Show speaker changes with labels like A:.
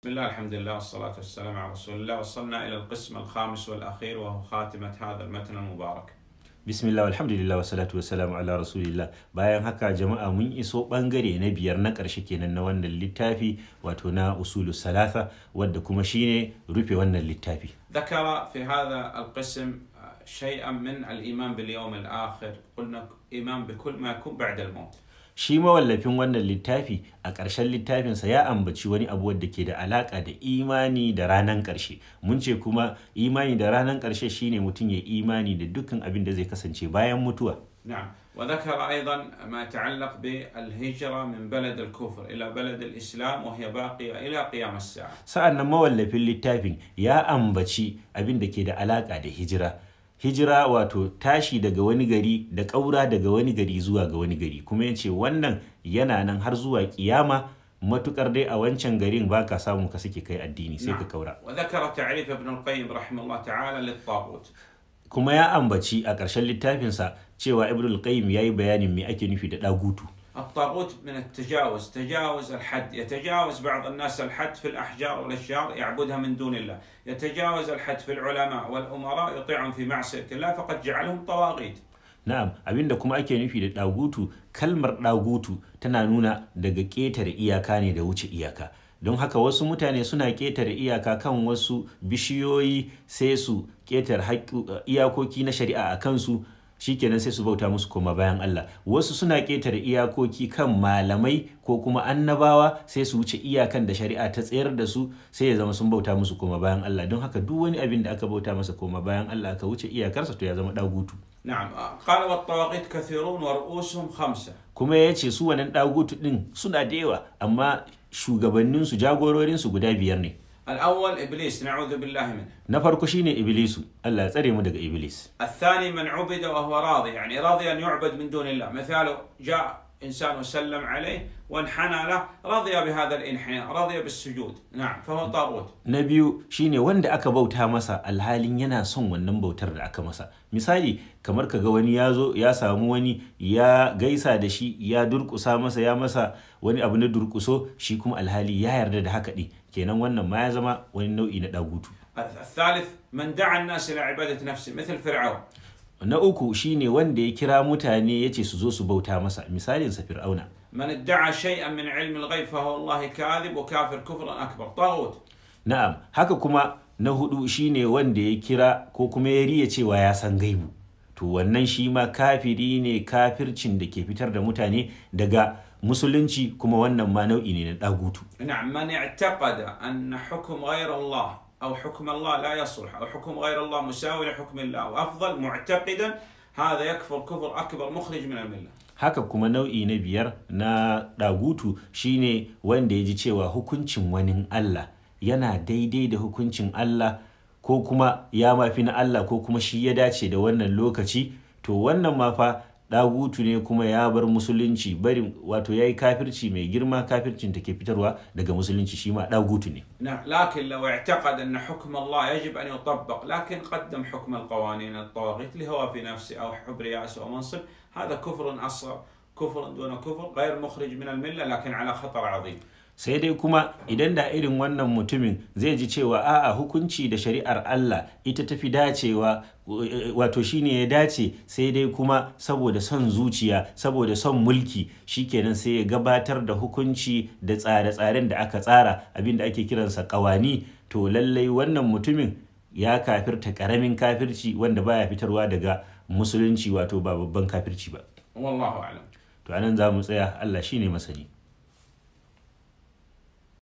A: بسم الله الحمد لله والصلاة والسلام على رسول الله وصلنا إلى القسم الخامس والأخير وهو خاتمة هذا المتن المبارك
B: bismillah alhamdulillah wa salatu wa salamu ala rasulillah bayan haka jama'a mun iso bangare na biyar na ƙarshe kenan na wannan littafi wato na usulu salasa wadda kuma shine rufe wannan littafi
A: ذكر في هذا القسم شيئا من الإيمان باليوم الآخر قلنا إيمان بكل ما يكون بعد الموت
B: shi mawallafin wannan littafi a ƙarshen littafinsa ya ambaci wani abu wadda ke da alaƙa da imani da ranar ƙarshe mun ce kuma imani da ranar ƙarshe shine mutum ya imani da dukkan abin da zai kasance bayan mutuwa
A: نعم وذكر أيضا ما يتعلق بالهجرة من بلد الكفر إلى بلد الإسلام وهي باقية إلى قيام الساعة
B: sa'an nan mawallafin littafin ya ambaci abin da ke da alaƙa da hijira hijira wato tashi daga wani gari da ƙaura daga wani gari zuwa ga wani gari kuma ya ce wannan yana nan har zuwa kiyama matukar dai a wancan garin ba ka samu ka suke kai addini sai ka kaura
A: وذكر تعريف ابن القيم رحمه الله تعالى للطاغوت
B: kuma ya ambaci a ƙarshen littafinsa cewa ibnul qayyim ya yi bayanin me ake nufi da ɗagutu
A: الطاغوت من التجاوز تجاوز الحد يتجاوز بعض الناس الحد في الأحجار والأشجار يعبدها من دون الله يتجاوز الحد في العلماء والأمراء يطيعهم في معصية الله فقد جعلهم طواغيت
B: Na'am, abinda kuma ake nufi da ɗagutu, kalmar ɗagutu tana nuna daga ƙetare iyaka ne da wuce iyaka. Don haka wasu mutane suna ƙetare iyaka kan wasu bishiyoyi sai su ƙetare haƙƙu- iyakoki na shari'a a kansu shikenan sai su bauta musu koma bayan Allah. Wasu suna ƙetare iyakoki kan malamai ko kuma annabawa sai su wuce iyakan da shari'a ta tsayar da su sai ya zama sun bauta musu koma bayan Allah. Don haka duk wani abin da aka bauta masa koma bayan Allah aka wuce iyakarsa to ya zama ɗagutu.
A: نعم قال والطواغيت كثيرون ورؤوسهم خمسة
B: kuma ya ce su wannan ɗagutu ɗin suna da yawa amma shugabanninsu jagororinsu guda biyar ne
A: الأول إبليس نعوذ بالله منه
B: na farko shine iblisu Allah ya tsare mu daga iblis
A: الثاني من عبد وهو راضي يعني راضي أن يعبد من دون الله مثاله جاء إنسان وسلم عليه وانحنى له رضي بهذا الانحناء رضي بالسجود نعم فهو طاغوت
B: na biyu shine wanda aka bauta masa alhalin yana son wannan bautar da aka masa misali kamar kaga wani ya zo ya samu wani ya gaisa da shi ya durkusa masa ya masa wani abu na durkuso shi kuma alhali ya yarda da haka ɗin kenan wannan ma ya zama wani nau'i na ɗagutu
A: الثالث من دعا الناس إلى عبادة نفسه مثل فرعون
B: na uku shine wanda ya kira mutane ya ce su zo su bauta masa misalinsa fir'auna
A: من ادعى شيئا من علم الغيب فهو الله كاذب وكافر كفرا أكبر طاغوت
B: Na'am, haka kuma na hudu shine wanda ya kira ko kuma ya riya cewa ya san gaibu. To wannan shi ma kafiri ne kafircin da ke fitar da mutane daga musulunci kuma wannan ma nau'i ne na ɗagutu.
A: نعم من اعتقد أن حكم غير الله أو حكم الله لا يصلح أو حكم غير الله مساوي لحكم الله وأفضل معتقدا هذا يكفر كفر أكبر مخرج من الملة
B: Haka kuma nau'i na biyar na ɗagutu shine wanda ya ji cewa hukuncin wani Allah yana daidai da hukuncin Allah ko kuma ya mafi na Allah ko kuma shi ya dace da wannan lokaci to wannan ma fa ɗagutu ne kuma ya bar musulunci bari wato ya yi kafirci mai girma kafircin da ke fitarwa daga musulunci shi ma ɗagutu ne
A: نعم لكن لو اعتقد أن حكم الله يجب أن يطبق لكن قدم حكم القوانين الطواغيت لهوى في نفسه أو حب رئاسة أو منصب هذا كفر أصغر كفر دون كفر غير مخرج من الملة لكن على خطر عظيم
B: sai dai kuma idan da irin wannan mutumin zai ji cewa a'a hukunci da shari'ar Allah ita tafi dacewa wato shine ya dace sai dai kuma saboda son zuciya saboda son mulki shikenan sai ya gabatar da hukunci da tsare-tsaren da aka tsara abinda ake kiransa kawani to lallai wannan mutumin ya kafirta karamin kafirci wanda baya fitarwa daga musulunci wato ba babban kafirci ba
A: والله أعلم
B: to anan za mu tsaya Allah shine masani